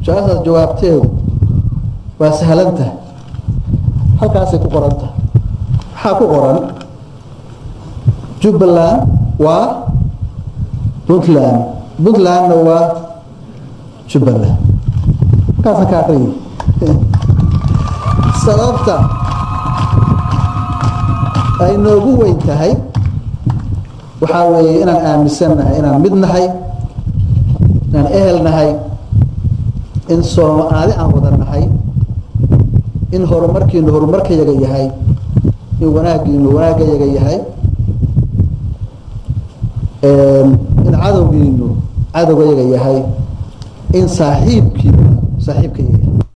su-aashaas jawaabteedu waa sahlanta halkaasay ku qoranta waxaa ku qoran jubbaland waa puntland puntlandna waa jubbaland halkaasna ka aqriyi sababta ay noogu weyn tahay waxaa weeye inaan aaminsannahay inaan mid nahay inaan ehel nahay in soomaali aan wada nahay in horumarkiinu horumarkayaga yahay in wanaaggiinu wanaagayaga yahay in cadowgiinu cadowgayaga yahay in saaxiibkiinu saaxiibkayaga yahay